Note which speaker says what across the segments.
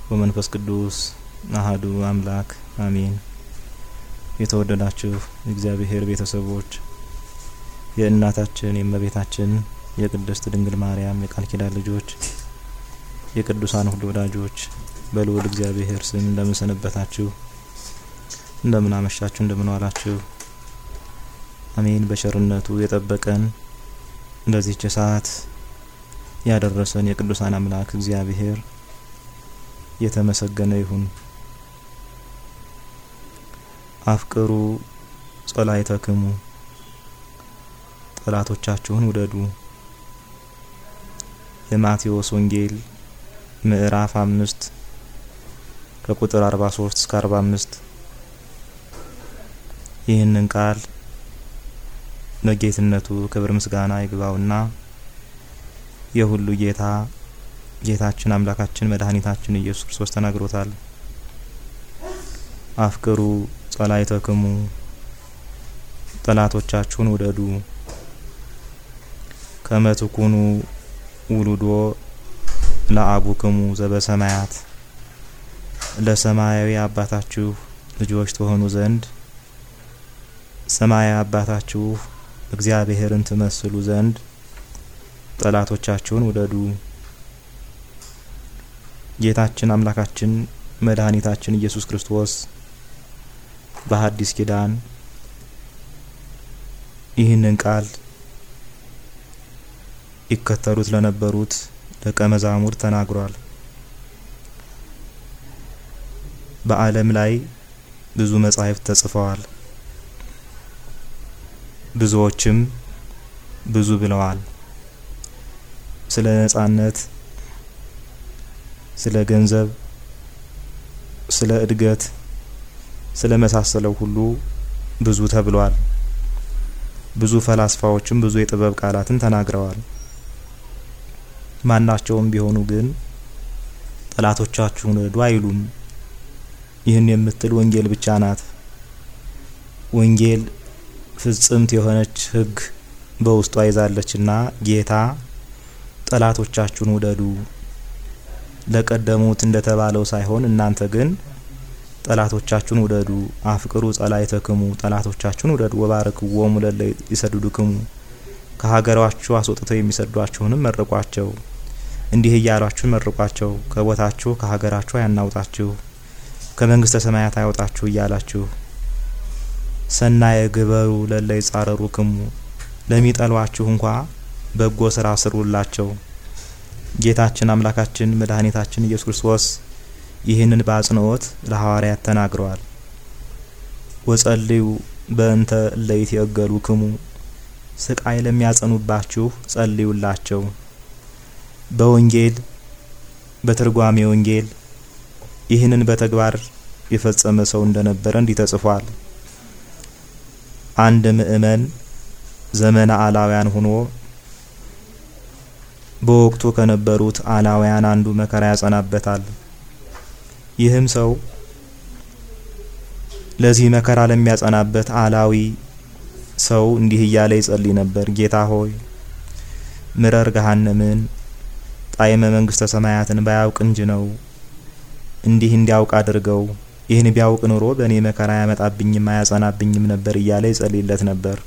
Speaker 1: ወመንፈስ ቅዱስ አህዱ አምላክ አሜን። የተወደዳችሁ የእግዚአብሔር ቤተሰቦች የእናታችን የእመቤታችን የቅድስት ድንግል ማርያም የቃል ኪዳን ልጆች የቅዱሳን ሁሉ ወዳጆች በልዑል እግዚአብሔር ስም እንደምን ሰነበታችሁ? እንደምን አመሻችሁ? እንደምን ዋላችሁ? አሜን። በቸርነቱ የጠበቀን እንደዚህች ሰዓት ያደረሰን የቅዱሳን አምላክ እግዚአብሔር የተመሰገነ ይሁን። አፍቅሩ ጸላእተክሙ ጠላቶቻችሁን ውደዱ። የማቴዎስ ወንጌል ምዕራፍ አምስት ከቁጥር 43 እስከ 45 ይህንን ቃል ለጌትነቱ ክብር ምስጋና ይግባውና የሁሉ ጌታ ጌታችን አምላካችን መድኃኒታችን ኢየሱስ ክርስቶስ ተናግሮታል። አፍቅሩ ጸላእተክሙ ጠላቶቻችሁን ውደዱ። ከመ ትኩኑ ውሉዶ ለአቡክሙ ዘበሰማያት ለሰማያዊ አባታችሁ ልጆች ትሆኑ ዘንድ ሰማያዊ አባታችሁ እግዚአብሔርን ትመስሉ ዘንድ ጠላቶቻችሁን ውደዱ። ጌታችን አምላካችን መድኃኒታችን ኢየሱስ ክርስቶስ በሐዲስ ኪዳን ይህንን ቃል ይከተሉት ለነበሩት ደቀ መዛሙርት ተናግሯል። በዓለም ላይ ብዙ መጻሕፍት ተጽፈዋል። ብዙዎችም ብዙ ብለዋል። ስለ ነጻነት፣ ስለ ገንዘብ፣ ስለ እድገት፣ ስለ መሳሰለው ሁሉ ብዙ ተብሏል። ብዙ ፈላስፋዎችም ብዙ የጥበብ ቃላትን ተናግረዋል። ማናቸውም ቢሆኑ ግን ጠላቶቻችሁን ውደዱ አይሉም። ይህን የምትል ወንጌል ብቻ ናት። ወንጌል ፍጽምት የሆነች ሕግ በውስጧ ይዛለችና ጌታ ጠላቶቻችሁን ውደዱ ለቀደሙት እንደተባለው ሳይሆን እናንተ ግን ጠላቶቻችሁን ውደዱ። አፍቅሩ ጸላእተክሙ ጠላቶቻችሁን ውደዱ። ወባርክዎሙ ለእለ ይሰድዱክሙ ከሀገራችሁ አስወጥተው የሚሰዷችሁንም መርቋቸው። እንዲህ እያሏችሁ መርቋቸው። ከቦታችሁ ከሀገራችሁ አያናውጣችሁ፣ ከመንግስተ ሰማያት አያውጣችሁ እያላችሁ ሰናየ ግበሩ ለእለ ይጻረሩክሙ ለሚጠሏችሁ እንኳ በጎ ስራ ስሩላቸው። ጌታችን አምላካችን መድኃኒታችን ኢየሱስ ክርስቶስ ይህንን በአጽንኦት ለሐዋርያት ተናግረዋል። ወጸልዩ በእንተ እለ ይትየገሉክሙ ስቃይ ለሚያጸኑባችሁ ጸልዩላቸው። በወንጌል በትርጓሜ ወንጌል ይህንን በተግባር የፈጸመ ሰው እንደነበረ እንዲህ ተጽፏል። አንድ ምእመን ዘመነ አላውያን ሆኖ በወቅቱ ከነበሩት አላውያን አንዱ መከራ ያጸናበታል። ይህም ሰው ለዚህ መከራ ለሚያጸናበት አላዊ ሰው እንዲህ እያለ ይጸልይ ነበር። ጌታ ሆይ ምረር ገሃነምን ጣዕመ መንግስተ ሰማያትን ባያውቅ እንጂ ነው እንዲህ እንዲያውቅ አድርገው። ይህን ቢያውቅ ኑሮ በእኔ መከራ ያመጣብኝም አያጸናብኝም ነበር እያለ ይጸልይለት ነበር።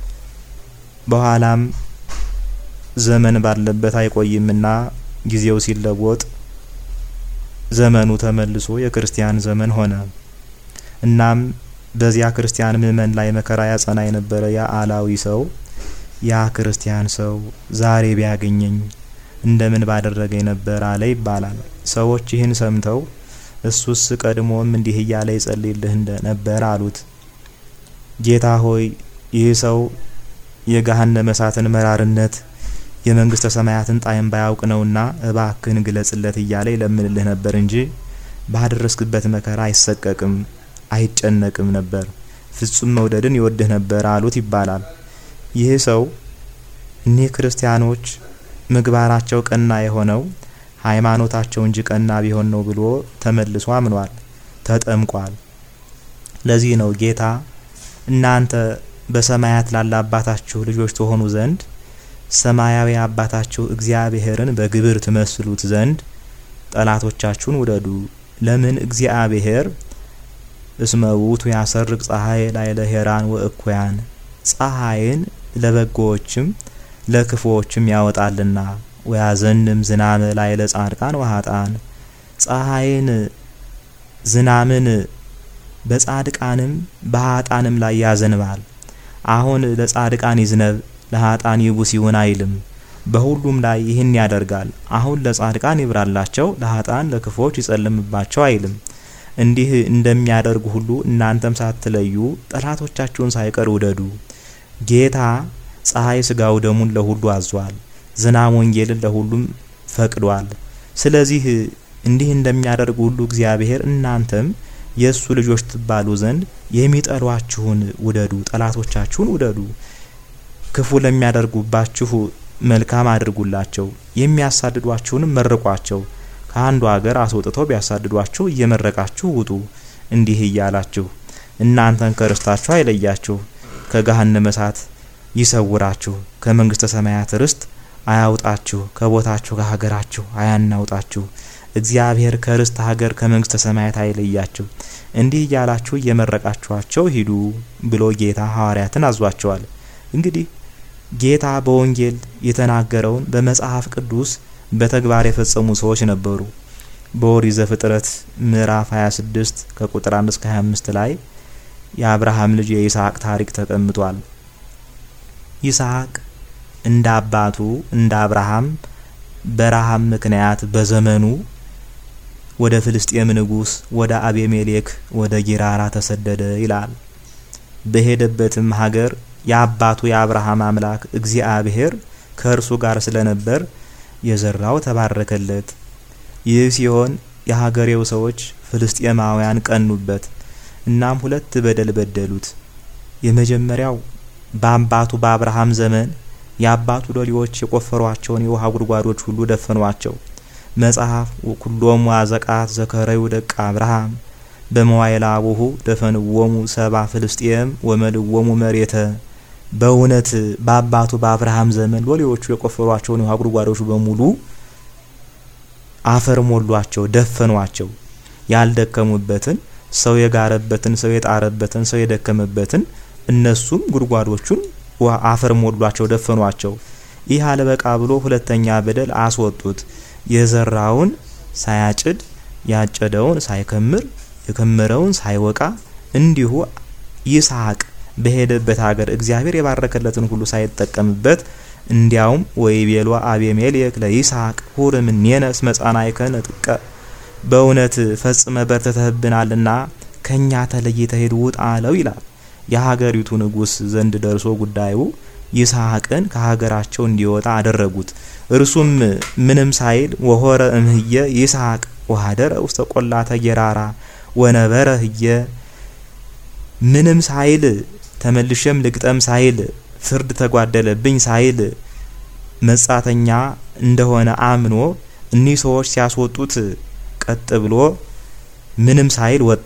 Speaker 1: በኋላም ዘመን ባለበት አይቆይምና ጊዜው ሲለወጥ ዘመኑ ተመልሶ የክርስቲያን ዘመን ሆነ። እናም በዚያ ክርስቲያን ምእመን ላይ መከራ ያጸና የነበረ ያ አላዊ ሰው ያ ክርስቲያን ሰው ዛሬ ቢያገኘኝ እንደምን ባደረገኝ ነበር አለ ይባላል። ሰዎች ይህን ሰምተው እሱስ ቀድሞም እንዲህ እያለ ይጸልይልህ ነበር አሉት። ጌታ ሆይ ይህ ሰው የገሃነመ እሳትን መራርነት የመንግስተ ሰማያትን ጣዕም ባያውቅ ነውና እባክህን ግለጽለት እያለ ይለምንልህ ነበር እንጂ ባደረስክበት መከራ አይሰቀቅም አይጨነቅም ነበር። ፍጹም መውደድን ይወድህ ነበር አሉት ይባላል። ይህ ሰው እኒህ ክርስቲያኖች ምግባራቸው ቀና የሆነው ሃይማኖታቸው እንጂ ቀና ቢሆን ነው ብሎ ተመልሶ አምኗል፣ ተጠምቋል። ለዚህ ነው ጌታ እናንተ በሰማያት ላለ አባታችሁ ልጆች ትሆኑ ዘንድ ሰማያዊ አባታችሁ እግዚአብሔርን በግብር ትመስሉት ዘንድ ጠላቶቻችሁን ውደዱ። ለምን እግዚአብሔር እስመ ውእቱ ያሰርቅ ፀሐይ ላዕለ ሄራን ወእኩያን ፀሐይን ለበጎዎችም ለክፉዎችም ያወጣልና ወያዘንም ዝናመ ላዕለ ጻድቃን ወኃጥአን ፀሐይን ዝናምን በጻድቃንም በኃጥአንም ላይ ያዘንባል። አሁን ለጻድቃን ይዝነብ ለኃጥአን ይቡስ ይሁን አይልም። በሁሉም ላይ ይህን ያደርጋል። አሁን ለጻድቃን ይብራላቸው ለኃጥአን ለክፉዎች ይጸልምባቸው አይልም። እንዲህ እንደሚያደርጉ ሁሉ እናንተም ሳትለዩ ጠላቶቻችሁን ሳይቀር ውደዱ። ጌታ ፀሐይ ስጋው ደሙን ለሁሉ አዟል። ዝናብ ወንጌልን ለሁሉም ፈቅዷል። ስለዚህ እንዲህ እንደሚያደርጉ ሁሉ እግዚአብሔር እናንተም የእሱ ልጆች ትባሉ ዘንድ የሚጠሏችሁን ውደዱ፣ ጠላቶቻችሁን ውደዱ። ክፉ ለሚያደርጉባችሁ መልካም አድርጉላቸው፣ የሚያሳድዷችሁንም መርቋቸው። ከአንዱ ሀገር አስወጥተው ቢያሳድዷችሁ እየመረቃችሁ ውጡ። እንዲህ እያላችሁ እናንተን ከርስታችሁ አይለያችሁ፣ ከገሃነመ እሳት ይሰውራችሁ፣ ከመንግስተ ሰማያት ርስት አያውጣችሁ፣ ከቦታችሁ ከሀገራችሁ አያናውጣችሁ። እግዚአብሔር ከርስት ሀገር ከመንግስተ ሰማያት አይለያችሁ። እንዲህ እያላችሁ እየመረቃችኋቸው ሂዱ ብሎ ጌታ ሐዋርያትን አዟቸዋል። እንግዲህ ጌታ በወንጌል የተናገረውን በመጽሐፍ ቅዱስ በተግባር የፈጸሙ ሰዎች ነበሩ። በኦሪት ዘፍጥረት ምዕራፍ 26 ከቁጥር 1 እስከ 25 ላይ የአብርሃም ልጅ የይስሐቅ ታሪክ ተቀምጧል። ይስሐቅ እንደ አባቱ እንደ አብርሃም በረሃብ ምክንያት በዘመኑ ወደ ፍልስጤም ንጉስ ወደ አቤሜሌክ ወደ ጊራራ ተሰደደ ይላል። በሄደበትም ሀገር የአባቱ የአብርሃም አምላክ እግዚአብሔር ከእርሱ ጋር ስለነበር የዘራው ተባረከለት። ይህ ሲሆን የሀገሬው ሰዎች ፍልስጤማውያን ቀኑበት። እናም ሁለት በደል በደሉት። የመጀመሪያው በአባቱ በአብርሃም ዘመን የአባቱ ሎሌዎች የቆፈሯቸውን የውሃ ጉድጓዶች ሁሉ ደፈኗቸው። መጽሐፍ ኩሎሙ አዘቃት ዘከረዩ ደቀ አብርሃም በመዋይላ አቡሁ ደፈንዎሙ ሰባ ፍልስጤም ወመልዎሙ መሬተ። በእውነት በአባቱ በአብርሃም ዘመን ሎሌዎቹ የቆፈሯቸውን የውሃ ጉድጓዶች በሙሉ አፈር ሞሏቸው፣ ደፈኗቸው። ያልደከሙበትን ሰው የጋረበትን ሰው የጣረበትን ሰው የደከመበትን እነሱም ጉድጓዶቹን አፈር ሞሏቸው፣ ደፈኗቸው። ይህ አለበቃ ብሎ ሁለተኛ በደል አስወጡት። የዘራውን ሳያጭድ ያጨደውን ሳይከምር የከመረውን ሳይወቃ እንዲሁ ይስሐቅ በሄደበት ሀገር እግዚአብሔር የባረከለትን ሁሉ ሳይጠቀምበት እንዲያውም ወይቤሎ አቤሜሌክ ለይስሐቅ ሁር እምኔነ እስመ ጻናዕከነ ጥቀ በእውነት ፈጽመ በርትተህብናልና ከእኛ ተለይተህ ሂድ ውጣ አለው ይላል። የሀገሪቱ ንጉሥ ዘንድ ደርሶ ጉዳዩ ይስሐቅን ከሀገራቸው እንዲወጣ አደረጉት። እርሱም ምንም ሳይል ወሆረ እምህየ ይስሐቅ ወሀደረ ውስተ ቆላተ ጌራራ ወነበረ ህየ ምንም ሳይል ተመልሸም ልግጠም ሳይል ፍርድ ተጓደለብኝ ሳይል መጻተኛ እንደሆነ አምኖ እኒህ ሰዎች ሲያስወጡት ቀጥ ብሎ ምንም ሳይል ወጣ።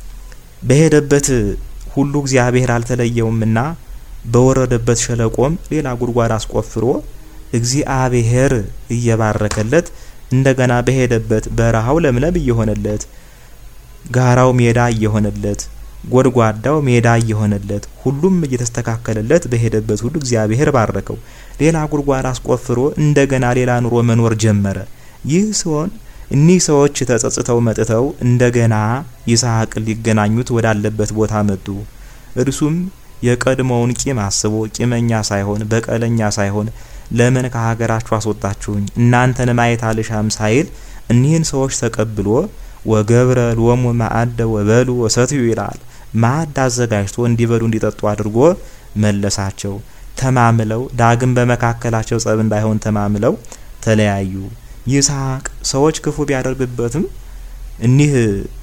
Speaker 1: በሄደበት ሁሉ እግዚአብሔር አልተለየውምና በወረደበት ሸለቆም ሌላ ጉድጓድ አስቆፍሮ እግዚአብሔር እየባረከለት እንደገና በሄደበት በረሃው ለምለም እየሆነለት ጋራው ሜዳ እየሆነለት ጎድጓዳው ሜዳ እየሆነለት ሁሉም እየተስተካከለለት በሄደበት ሁሉ እግዚአብሔር ባረከው። ሌላ ጉድጓድ አስቆፍሮ እንደገና ሌላ ኑሮ መኖር ጀመረ። ይህ ሲሆን እኒህ ሰዎች ተጸጽተው መጥተው እንደገና ይስሐቅን ሊገናኙት ወዳለበት ቦታ መጡ። እርሱም የቀድሞውን ቂም አስቦ ቂመኛ ሳይሆን በቀለኛ ሳይሆን ለምን ከሀገራችሁ አስወጣችሁኝ እናንተን ማየት አልሻም ሳይል እኒህን ሰዎች ተቀብሎ ወገብረ ሎሙ ማዕደ ወበሉ ወሰትዩ ይላል። ማዕድ አዘጋጅቶ እንዲበሉ እንዲጠጡ አድርጎ መለሳቸው። ተማምለው ዳግም በመካከላቸው ጸብ እንዳይሆን ተማምለው ተለያዩ። ይስሐቅ ሰዎች ክፉ ቢያደርግበትም እኒህ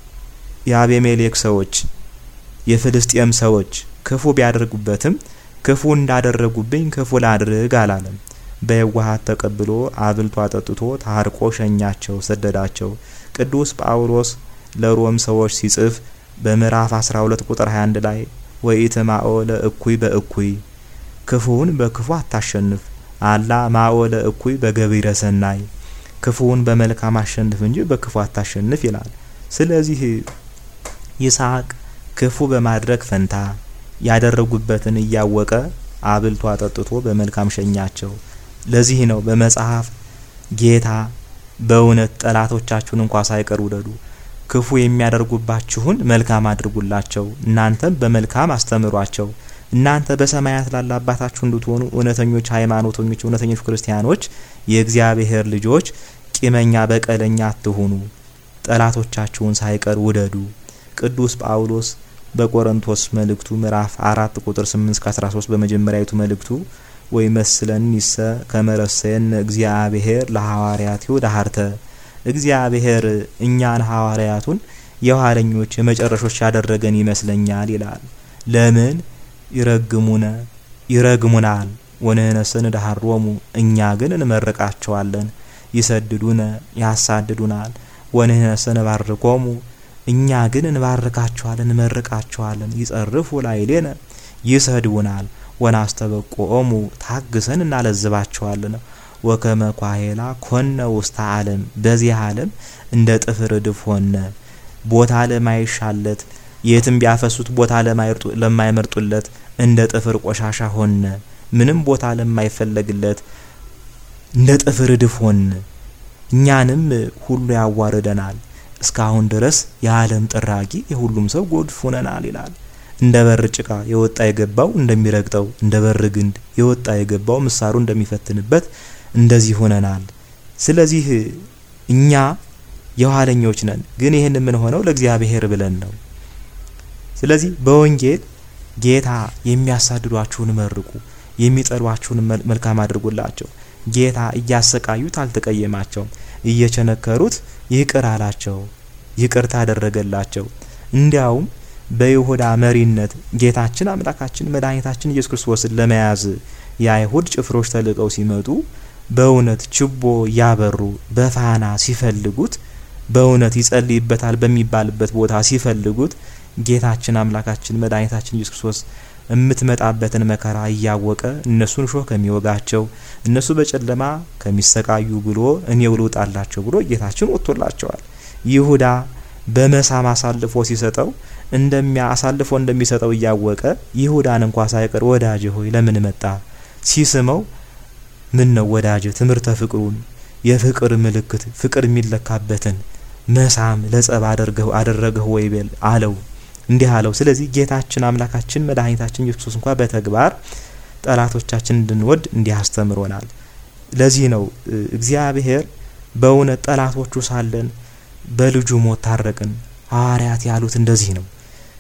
Speaker 1: የአቤሜሌክ ሰዎች የፍልስጤም ሰዎች ክፉ ቢያደርጉበትም ክፉ እንዳደረጉብኝ ክፉ ላድርግ አላለም። በየዋሃት ተቀብሎ አብልቶ አጠጥቶ ታርቆ ሸኛቸው፣ ሰደዳቸው። ቅዱስ ጳውሎስ ለሮም ሰዎች ሲጽፍ በምዕራፍ 12 ቁጥር 21 ላይ ወኢትማኦ ለእኩይ በእኩይ ክፉውን በክፉ አታሸንፍ አላ ማኦ ለእኩይ በገቢረ ሰናይ ክፉውን በመልካም አሸንፍ እንጂ በክፉ አታሸንፍ ይላል። ስለዚህ ይስሐቅ ክፉ በማድረግ ፈንታ ያደረጉበትን እያወቀ አብልቶ አጠጥቶ በመልካም ሸኛቸው። ለዚህ ነው በመጽሐፍ ጌታ በእውነት ጠላቶቻችሁን እንኳ ሳይቀር ውደዱ፣ ክፉ የሚያደርጉባችሁን መልካም አድርጉላቸው፣ እናንተም በመልካም አስተምሯቸው፣ እናንተ በሰማያት ላለ አባታችሁ እንድትሆኑ እውነተኞች ሃይማኖተኞች፣ እውነተኞች ክርስቲያኖች፣ የእግዚአብሔር ልጆች ቂመኛ በቀለኛ አትሁኑ፣ ጠላቶቻችሁን ሳይቀር ውደዱ። ቅዱስ ጳውሎስ በቆሮንቶስ መልእክቱ ምዕራፍ አራት ቁጥር 8 እስከ 13 በመጀመሪያዊቱ መልእክቱ ወይ መስለን ይሰ ከመረሰየን እግዚአብሔር ለሐዋርያቲሁ ዳህርተ እግዚአብሔር እኛን ሐዋርያቱን የኋለኞች የመጨረሾች ያደረገን ይመስለኛል ይላል። ለምን ይረግሙነ ይረግሙናል ወንህነስን ዳህሮሙ እኛ ግን እንመርቃቸዋለን። ይሰድዱነ ያሳድዱናል ወንህነስን ባርኮሙ እኛ ግን እንባርካቸዋለን እንመርቃቸዋለን። ይጸርፉ ላዕሌነ ይሰድቡናል ወናስተበቆሙ ታግሰን እናለዝባቸዋለን። ወከመ ኳሄላ ኮነ ውስተ ዓለም በዚህ ዓለም እንደ ጥፍር እድፍ ሆነ። ቦታ ለማይሻለት የትም ቢያፈሱት ቦታ ለማይመርጡለት እንደ ጥፍር ቆሻሻ ሆነ። ምንም ቦታ ለማይፈለግለት እንደ ጥፍር እድፍ ሆነ። እኛንም ሁሉ ያዋርደናል። እስካሁን ድረስ የዓለም ጥራጊ የሁሉም ሰው ጎድፍ ሆነናል ይላል። እንደ በር ጭቃ የወጣ የገባው እንደሚረግጠው እንደ በር ግንድ የወጣ የገባው ምሳሩ እንደሚፈትንበት እንደዚህ ሆነናል። ስለዚህ እኛ የኋለኞች ነን፣ ግን ይህን የምንሆነው ለእግዚአብሔር ብለን ነው። ስለዚህ በወንጌል ጌታ የሚያሳድዷችሁን መርቁ፣ የሚጠሏችሁን መልካም አድርጉላቸው። ጌታ እያሰቃዩት አልተቀየማቸውም፣ እየቸነከሩት ይቅር አላቸው፣ ይቅርታ አደረገላቸው። እንዲያውም በይሁዳ መሪነት ጌታችን አምላካችን መድኃኒታችን ኢየሱስ ክርስቶስን ለመያዝ የአይሁድ ጭፍሮች ተልቀው ሲመጡ በእውነት ችቦ ያበሩ በፋና ሲፈልጉት በእውነት ይጸልይበታል በሚባልበት ቦታ ሲፈልጉት ጌታችን አምላካችን መድኃኒታችን ኢየሱስ ክርስቶስ የምትመጣበትን መከራ እያወቀ እነሱን ሾህ ከሚወጋቸው እነሱ በጨለማ ከሚሰቃዩ ብሎ እኔው ልውጣላቸው ብሎ ጌታችን ወጥቶላቸዋል። ይሁዳ በመሳም አሳልፎ ሲሰጠው እንደሚያ አሳልፎ እንደሚሰጠው እያወቀ ይሁዳን እንኳ ሳይቀር ወዳጅ ሆይ ለምን መጣ ሲስመው ምን ነው ወዳጅ ትምህርተ ፍቅሩን የፍቅር ምልክት ፍቅር የሚለካበትን መሳም ለጸብ አደረገው አደረገው ወይ በል አለው እንዲህ አለው። ስለዚህ ጌታችን አምላካችን መድኃኒታችን ኢየሱስ ክርስቶስ እንኳ በተግባር ጠላቶቻችን እንድንወድ እንዲህ አስተምሮናል። ለዚህ ነው እግዚአብሔር በእውነት ጠላቶቹ ሳለን በልጁ ሞት ታረቅን። ሐዋርያት ያሉት እንደዚህ ነው።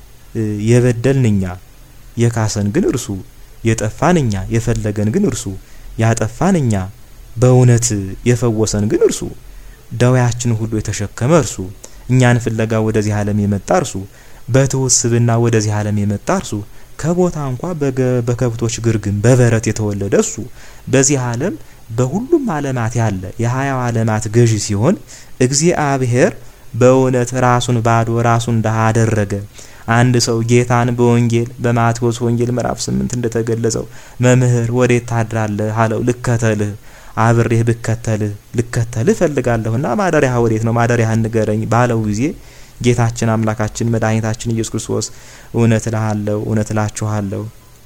Speaker 1: የበደልን እኛ፣ የካሰን ግን እርሱ፣ የጠፋን እኛ፣ የፈለገን ግን እርሱ፣ ያጠፋን እኛ፣ በእውነት የፈወሰን ግን እርሱ፣ ደዌያችን ሁሉ የተሸከመ እርሱ፣ እኛን ፍለጋ ወደዚህ ዓለም የመጣ እርሱ፣ በትሑት ስብዕና ወደዚህ ዓለም የመጣ እርሱ፣ ከቦታ እንኳ በከብቶች ግርግም በበረት የተወለደ እሱ፣ በዚህ ዓለም በሁሉም ዓለማት ያለ የሀያው ዓለማት ገዢ ሲሆን እግዚአብሔር በእውነት ራሱን ባዶ ራሱን ድሃ አደረገ። አንድ ሰው ጌታን በወንጌል በማቴዎስ ወንጌል ምዕራፍ ስምንት እንደተገለጸው መምህር ወዴት ታድራለህ አለው። ልከተልህ አብሬህ ብከተልህ ልከተልህ እፈልጋለሁና ማደሪያህ ወዴት ነው? ማደሪያህን ንገረኝ ባለው ጊዜ ጌታችን አምላካችን መድኃኒታችን ኢየሱስ ክርስቶስ እውነት እልሃለሁ እውነት እላችኋለሁ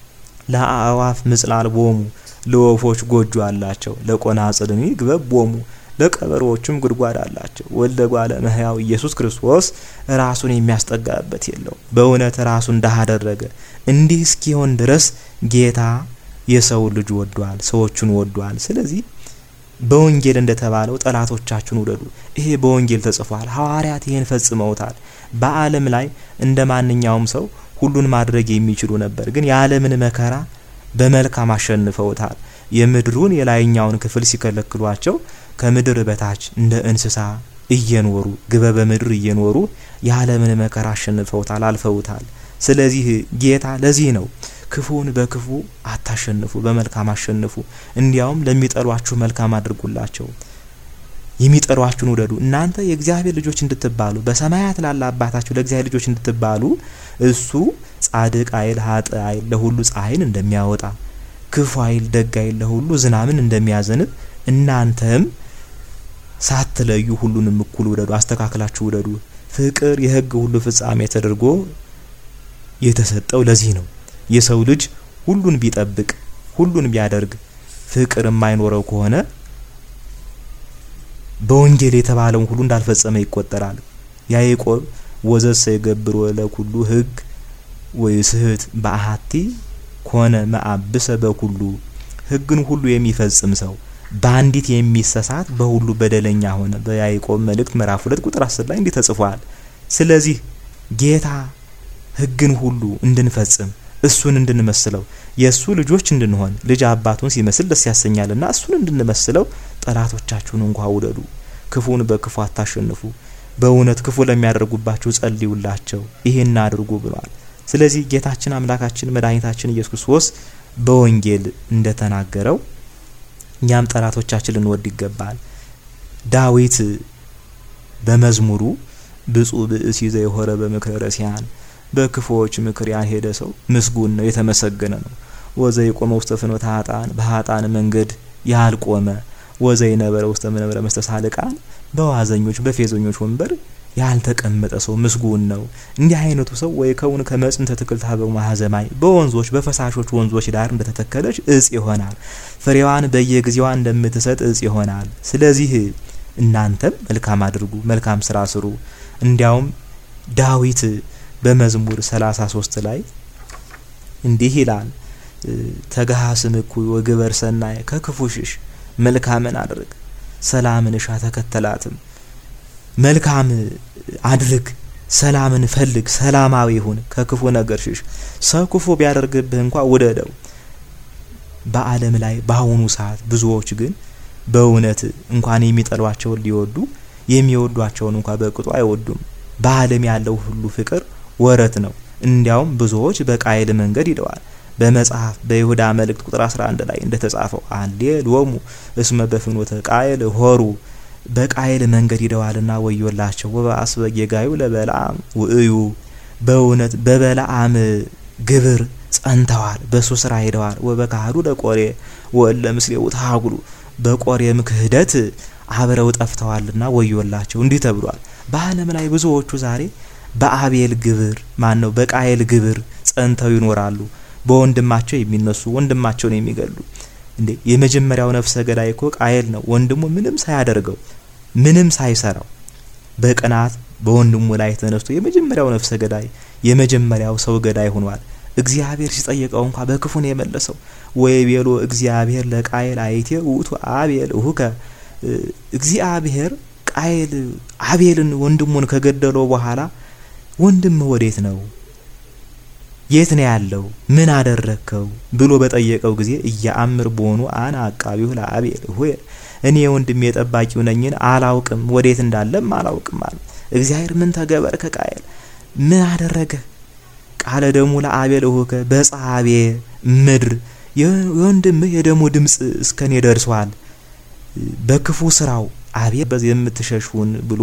Speaker 1: ለአእዋፍ ምጽላል ቦሙ ለወፎች ጎጆ አላቸው፣ ለቆናጽልኒ ግበብ ቦሙ ለቀበሮዎቹም ጉድጓድ አላቸው። ወልደ እጓለ እመሕያው ኢየሱስ ክርስቶስ ራሱን የሚያስጠጋበት የለው። በእውነት ራሱን ድሃ አደረገ። እንዲህ እስኪሆን ድረስ ጌታ የሰው ልጅ ወዷል፣ ሰዎቹን ወዷል። ስለዚህ በወንጌል እንደተባለው ጠላቶቻችሁን ውደዱ። ይሄ በወንጌል ተጽፏል። ሐዋርያት ይህን ፈጽመውታል። በዓለም ላይ እንደ ማንኛውም ሰው ሁሉን ማድረግ የሚችሉ ነበር፣ ግን የዓለምን መከራ በመልካም አሸንፈውታል። የምድሩን የላይኛውን ክፍል ሲከለክሏቸው ከምድር በታች እንደ እንስሳ እየኖሩ ግበ በምድር እየኖሩ የዓለምን መከራ አሸንፈውታል፣ አልፈውታል። ስለዚህ ጌታ ለዚህ ነው ክፉን በክፉ አታሸንፉ፣ በመልካም አሸንፉ። እንዲያውም ለሚጠሏችሁ መልካም አድርጉላቸው፣ የሚጠሏችሁን ውደዱ። እናንተ የእግዚአብሔር ልጆች እንድትባሉ በሰማያት ላለ አባታችሁ ለእግዚአብሔር ልጆች እንድትባሉ እሱ ጻድቅ አይል ሀጥ አይል ለሁሉ ፀሐይን እንደሚያወጣ ክፉ አይል ደግ አይል ለሁሉ ዝናምን እንደሚያዘንብ እናንተም ሳትለዩ ሁሉንም እኩል ውደዱ፣ አስተካክላችሁ ውደዱ። ፍቅር የሕግ ሁሉ ፍጻሜ ተደርጎ የተሰጠው ለዚህ ነው። የሰው ልጅ ሁሉን ቢጠብቅ ሁሉን ቢያደርግ ፍቅር የማይኖረው ከሆነ በወንጌል የተባለውን ሁሉ እንዳልፈጸመ ይቆጠራል። ያዕቆብ ወዘሰ ይገብሮ ለኩሉ ሕግ ወይ ስህት በአሐቲ ኮነ መአብሰ በኩሉ ሕግን ሁሉ የሚፈጽም ሰው በአንዲት የሚሰሳት በሁሉ በደለኛ ሆነ። በያዕቆብ መልእክት ምዕራፍ ሁለት ቁጥር አስር ላይ እንዲህ ተጽፏል። ስለዚህ ጌታ ሕግን ሁሉ እንድንፈጽም እሱን እንድንመስለው የእሱ ልጆች እንድንሆን ልጅ አባቱን ሲመስል ደስ ያሰኛልና እሱን እንድንመስለው ጠላቶቻችሁን እንኳ ውደዱ፣ ክፉን በክፉ አታሸንፉ፣ በእውነት ክፉ ለሚያደርጉባችሁ ጸልዩላቸው፣ ይሄን አድርጉ ብሏል። ስለዚህ ጌታችን አምላካችን መድኃኒታችን ኢየሱስ ክርስቶስ በወንጌል እንደተናገረው እኛም ጠላቶቻችን ልንወድ ይገባል። ዳዊት በመዝሙሩ ብፁዕ ብእሲ ዘየሆረ በምክረ ረሲያን በክፉዎች ምክር ያልሄደ ሰው ምስጉን ነው፣ የተመሰገነ ነው። ወዘይቆመ ውስተ ፍኖተ ኃጥአን በኃጥአን መንገድ ያልቆመ ወዘይነበረ ውስተ መንበረ መስተሳልቃን በዋዘኞች በፌዘኞች ወንበር ያልተቀመጠ ሰው ምስጉን ነው። እንዲህ አይነቱ ሰው ወይ ከውን ከመጽንተ ትክልት ሀበው ማህዘማይ በወንዞች በፈሳሾች ወንዞች ዳር እንደተተከለች እጽ ይሆናል። ፍሬዋን በየጊዜዋ እንደምትሰጥ እጽ ይሆናል። ስለዚህ እናንተም መልካም አድርጉ፣ መልካም ስራ ስሩ። እንዲያውም ዳዊት በመዝሙር 33 ላይ እንዲህ ይላል፣ ተገሃስም እኩይ ወግበር ሰናይ ከክፉ ሽሽ፣ መልካምን አድርግ፣ ሰላምን እሻ ተከተላትም። መልካም አድርግ፣ ሰላምን ፈልግ፣ ሰላማዊ ሁን፣ ከክፉ ነገር ሽሽ። ሰው ክፉ ቢያደርግብህ እንኳ ውደደው። በዓለም ላይ በአሁኑ ሰዓት ብዙዎች ግን በእውነት እንኳን የሚጠሏቸውን ሊወዱ የሚወዷቸውን እንኳ በቅጡ አይወዱም። በዓለም ያለው ሁሉ ፍቅር ወረት ነው። እንዲያውም ብዙዎች በቃየል መንገድ ሂደዋል። በመጽሐፍ በይሁዳ መልእክት ቁጥር 11 ላይ እንደተጻፈው አሌሎሙ እስመ በፍኖተ ቃየል ሆሩ በቃየል መንገድ ሂደዋልና ወዮላቸው። ወበአስበ ጌጋዩ ለበለዓም ውእዩ በእውነት በበለዓም ግብር ጸንተዋል፣ በሱ ስራ ሄደዋል። ወበካህዱ ለቆሬ ወእለ ምስሌው ተሃጉሉ በቆሬም ክህደት አብረው ጠፍተዋልና ወዮላቸው። እንዲህ ተብሏል። በዓለም ላይ ብዙዎቹ ዛሬ በአቤል ግብር ማን ነው በቃየል ግብር ጸንተው ይኖራሉ። በወንድማቸው የሚነሱ ወንድማቸውን የሚገሉ እንዴ የመጀመሪያው ነፍሰ ገዳይ እኮ ቃየል ነው። ወንድሙ ምንም ሳያደርገው ምንም ሳይሰራው በቅናት በወንድሙ ላይ ተነስቶ የመጀመሪያው ነፍሰ ገዳይ የመጀመሪያው ሰው ገዳይ ሆኗል። እግዚአብሔር ሲጠየቀው እንኳ በክፉ ነው የመለሰው። ወይ ቤሎ እግዚአብሔር ለቃየል አይቴ ውእቱ አቤል እሁከ እግዚአብሔር ቃየል አቤልን ወንድሙን ከገደለው በኋላ ወንድምህ ወዴት ነው? የት ነው ያለው? ምን አደረግከው? ብሎ በጠየቀው ጊዜ እያአምር በሆኑ አነ አቃቢሁ ለአቤል ሆይ እኔ ወንድሜ ጠባቂው ነኝን አላውቅም፣ ወዴት እንዳለም አላውቅም አለ። እግዚአብሔር ምን ተገበር ከቃየል ምን አደረገ? ቃለ ደሙ ለአቤል እሁከ በጻቤ ምድር የወንድምህ የደሙ ድምፅ እስከኔ ደርሷል በክፉ ስራው አቤል በዚህ የምትሸሹን ብሎ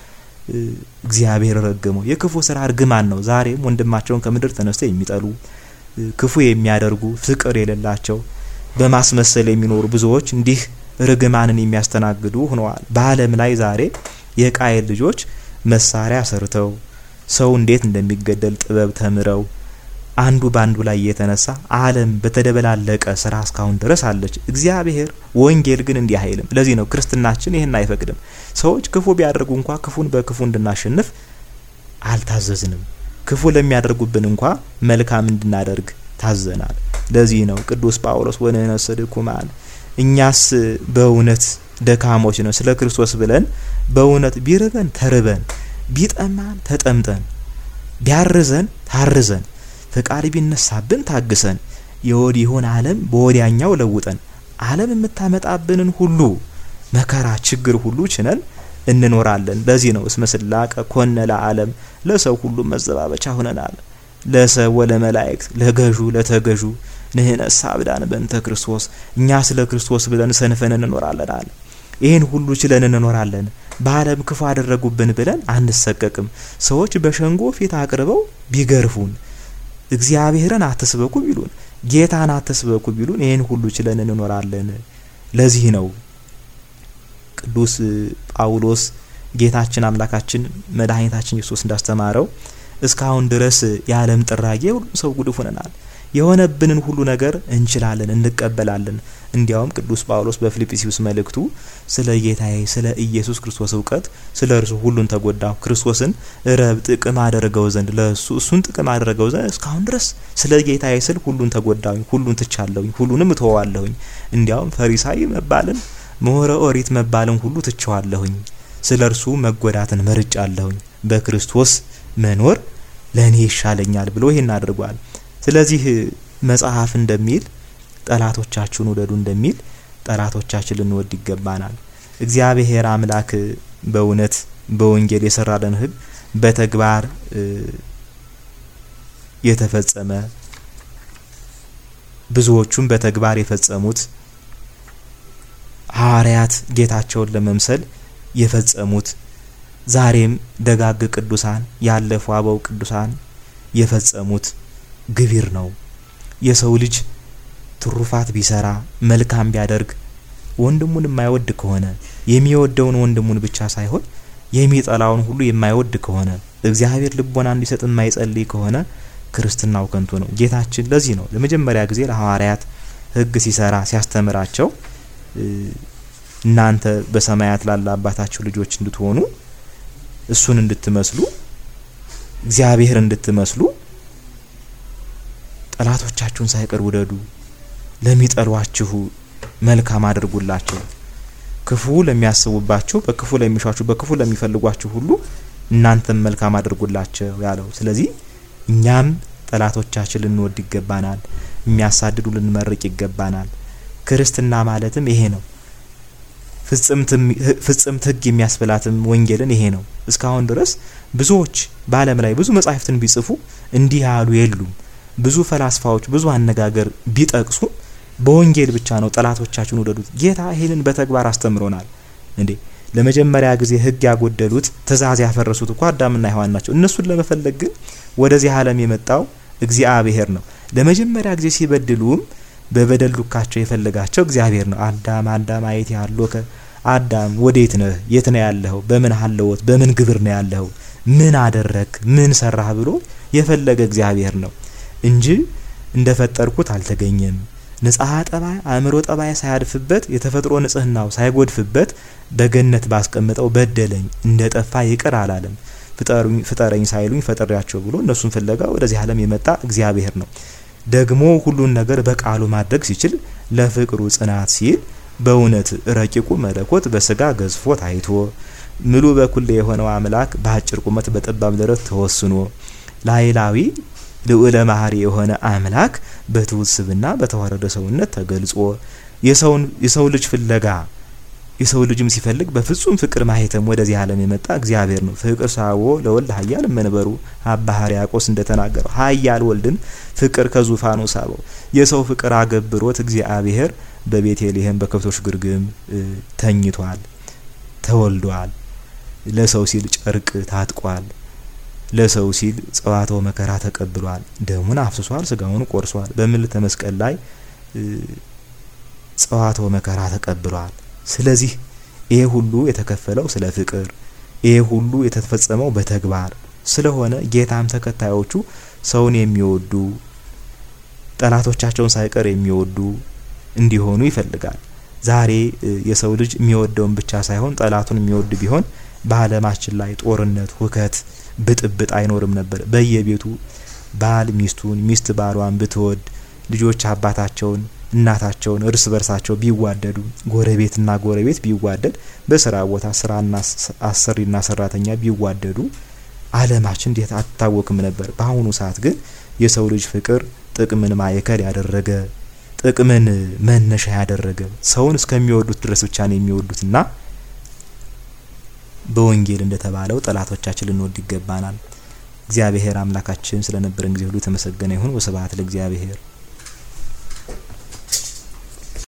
Speaker 1: እግዚአብሔር ረገመው። የክፉ ስራ እርግማን ነው። ዛሬም ወንድማቸውን ከምድር ተነስተው የሚጠሉ ክፉ የሚያደርጉ ፍቅር የሌላቸው በማስመሰል የሚኖሩ ብዙዎች እንዲህ ርግማንን የሚያስተናግዱ ሆነዋል። በዓለም ላይ ዛሬ የቃየል ልጆች መሳሪያ ሰርተው ሰው እንዴት እንደሚገደል ጥበብ ተምረው አንዱ በአንዱ ላይ የተነሳ ዓለም በተደበላለቀ ስራ እስካሁን ድረስ አለች። እግዚአብሔር ወንጌል ግን እንዲህ አይልም። ለዚህ ነው ክርስትናችን ይህን አይፈቅድም። ሰዎች ክፉ ቢያደርጉ እንኳ ክፉን በክፉ እንድናሸንፍ አልታዘዝንም። ክፉ ለሚያደርጉብን እንኳ መልካም እንድናደርግ ታዘናል። ለዚህ ነው ቅዱስ ጳውሎስ ወንሕነሰ ድኩማን፣ እኛስ በእውነት ደካሞች ነው፣ ስለ ክርስቶስ ብለን በእውነት ቢርበን ተርበን፣ ቢጠማን ተጠምጠን፣ ቢያርዘን ታርዘን ፈቃድ ቢነሳብን ታግሰን የወዲሁን ዓለም በወዲያኛው ለውጠን ዓለም የምታመጣብንን ሁሉ መከራ ችግር ሁሉ ችነን እንኖራለን። ለዚህ ነው እስመ ስላቀ ኮነ ለዓለም ለሰው ሁሉ መዘባበቻ ሆነናል። ለሰው ወለመላእክት ለገዡ ለተገዡ ንሕነሰ አብዳን በእንተ ክርስቶስ እኛ ስለ ክርስቶስ ብለን ሰንፈን እንኖራለን አለ። ይህን ሁሉ ችለን እንኖራለን። በዓለም ክፉ አደረጉብን ብለን አንሰቀቅም። ሰዎች በሸንጎ ፊት አቅርበው ቢገርፉን እግዚአብሔርን አትስበኩ ቢሉን ጌታን አትስበኩ ቢሉን ይህን ሁሉ ችለን እንኖራለን። ለዚህ ነው ቅዱስ ጳውሎስ ጌታችን አምላካችን መድኃኒታችን ኢየሱስ እንዳስተማረው እስካሁን ድረስ የዓለም ጥራጌ ሁሉም ሰው ጉድፍ ሆነናል። የሆነብንን ሁሉ ነገር እንችላለን፣ እንቀበላለን። እንዲያውም ቅዱስ ጳውሎስ በፊልጵስዩስ መልእክቱ ስለ ጌታዬ ስለ ኢየሱስ ክርስቶስ እውቀት ስለ እርሱ ሁሉን ተጎዳሁ፣ ክርስቶስን ረብ ጥቅም አደረገው ዘንድ ለእሱ እሱን ጥቅም አደረገው ዘንድ እስካሁን ድረስ ስለ ጌታዬ ስል ሁሉን ተጎዳሁኝ፣ ሁሉን ትቻለሁኝ፣ ሁሉንም እተወዋለሁኝ። እንዲያውም ፈሪሳይ መባልን ምሁረ ኦሪት መባልን ሁሉ ትቸዋለሁኝ። ስለ እርሱ መጎዳትን መርጫለሁኝ። በክርስቶስ መኖር ለእኔ ይሻለኛል ብሎ ይህን አድርጓል። ስለዚህ መጽሐፍ እንደሚል ጠላቶቻችሁን ውደዱ እንደሚል ጠላቶቻችን ልንወድ ይገባናል። እግዚአብሔር አምላክ በእውነት በወንጌል የሰራለን ሕግ በተግባር የተፈጸመ ብዙዎቹም በተግባር የፈጸሙት ሐዋርያት ጌታቸውን ለመምሰል የፈጸሙት ዛሬም ደጋግ ቅዱሳን ያለፉ አበው ቅዱሳን የፈጸሙት ግቢር ነው። የሰው ልጅ ትሩፋት ቢሰራ መልካም ቢያደርግ ወንድሙን የማይወድ ከሆነ የሚወደውን ወንድሙን ብቻ ሳይሆን የሚጠላውን ሁሉ የማይወድ ከሆነ እግዚአብሔር ልቦና እንዲሰጥ የማይጸልይ ከሆነ ክርስትናው ከንቱ ነው። ጌታችን ለዚህ ነው ለመጀመሪያ ጊዜ ለሐዋርያት ሕግ ሲሰራ ሲያስተምራቸው እናንተ በሰማያት ላለ አባታችሁ ልጆች እንድትሆኑ እሱን እንድትመስሉ እግዚአብሔር እንድትመስሉ ጠላቶቻችሁን ሳይቀር ውደዱ፣ ለሚጠሏችሁ መልካም አድርጉላቸው፣ ክፉ ለሚያስቡባችሁ፣ በክፉ ለሚሿችሁ፣ በክፉ ለሚፈልጓችሁ ሁሉ እናንተም መልካም አድርጉላቸው ያለው። ስለዚህ እኛም ጠላቶቻችን ልንወድ ይገባናል፣ የሚያሳድዱ ልንመርቅ ይገባናል። ክርስትና ማለትም ይሄ ነው። ፍጽምት ሕግ የሚያስብላትም ወንጌልን ይሄ ነው። እስካሁን ድረስ ብዙዎች በዓለም ላይ ብዙ መጻሕፍትን ቢጽፉ እንዲህ ያሉ የሉም። ብዙ ፈላስፋዎች ብዙ አነጋገር ቢጠቅሱ በወንጌል ብቻ ነው ጠላቶቻችሁን ውደዱት። ጌታ ይህንን በተግባር አስተምሮናል። እንዴ ለመጀመሪያ ጊዜ ሕግ ያጎደሉት ትእዛዝ ያፈረሱት እኮ አዳምና ሔዋን ናቸው። እነሱን ለመፈለግ ግን ወደዚህ ዓለም የመጣው እግዚአብሔር ነው። ለመጀመሪያ ጊዜ ሲበድሉም በበደል ዱካቸው የፈለጋቸው እግዚአብሔር ነው። አዳም አዳም አየት ያሎከ አዳም ወዴት ነህ? የት ነው ያለኸው? በምን ሀለወት በምን ግብር ነው ያለኸው? ምን አደረግ? ምን ሰራህ? ብሎ የፈለገ እግዚአብሔር ነው እንጂ እንደፈጠርኩት አልተገኘም። ንጽሐ ጠባይ አእምሮ ጠባይ ሳያድፍበት የተፈጥሮ ንጽህናው ሳይጎድፍበት በገነት ባስቀምጠው በደለኝ እንደ ጠፋ ይቅር አላለም። ፍጠረኝ ሳይሉኝ ፈጠሪያቸው ብሎ እነሱን ፍለጋ ወደዚህ ዓለም የመጣ እግዚአብሔር ነው። ደግሞ ሁሉን ነገር በቃሉ ማድረግ ሲችል ለፍቅሩ ጽናት ሲል በእውነት ረቂቁ መለኮት በስጋ ገዝፎ ታይቶ ምሉ በኩል የሆነው አምላክ በአጭር ቁመት በጠባብ ደረት ተወስኖ ላይላዊ ልዑለ ማህሪ የሆነ አምላክ በትሑት ስብዕና በተዋረደ ሰውነት ተገልጾ የሰው ልጅ ፍለጋ የሰው ልጅም ሲፈልግ በፍጹም ፍቅር ማህተም ወደዚህ ዓለም የመጣ እግዚአብሔር ነው። ፍቅር ሳቦ ለወልድ ኃያል መንበሩ አባ ሕርያቆስ እንደተናገረው ኃያል ወልድን ፍቅር ከዙፋኑ ሳበው። የሰው ፍቅር አገብሮት እግዚአብሔር በቤተልሔም በከብቶች ግርግም ተኝቷል፣ ተወልዷል። ለሰው ሲል ጨርቅ ታጥቋል። ለሰው ሲል ጸዋትወ መከራ ተቀብሏል። ደሙን አፍስሷል፣ ስጋውን ቆርሷል። በምልዕተ መስቀል ላይ ጸዋትወ መከራ ተቀብሏል። ስለዚህ ይሄ ሁሉ የተከፈለው ስለ ፍቅር፣ ይሄ ሁሉ የተፈጸመው በተግባር ስለሆነ ጌታም ተከታዮቹ ሰውን የሚወዱ ጠላቶቻቸውን ሳይቀር የሚወዱ እንዲሆኑ ይፈልጋል። ዛሬ የሰው ልጅ የሚወደውን ብቻ ሳይሆን ጠላቱን የሚወድ ቢሆን በዓለማችን ላይ ጦርነት፣ ሁከት፣ ብጥብጥ አይኖርም ነበር። በየቤቱ ባል ሚስቱን፣ ሚስት ባሏን ብትወድ፣ ልጆች አባታቸውን እናታቸውን እርስ በርሳቸው ቢዋደዱ፣ ጎረቤትና ጎረቤት ቢዋደድ፣ በስራ ቦታ ስራና አሰሪና ሰራተኛ ቢዋደዱ ዓለማችን እንዴት አትታወክም ነበር። በአሁኑ ሰዓት ግን የሰው ልጅ ፍቅር ጥቅምን ማዕከል ያደረገ ጥቅምን መነሻ ያደረገ ሰውን እስከሚወዱት ድረስ ብቻ ነው የሚወዱትና በወንጌል እንደተባለው ጠላቶቻችን ልንወድ ይገባናል። እግዚአብሔር አምላካችን ስለነበረን ጊዜ ሁሉ የተመሰገነ ይሁን። ወስብሐት ለእግዚአብሔር።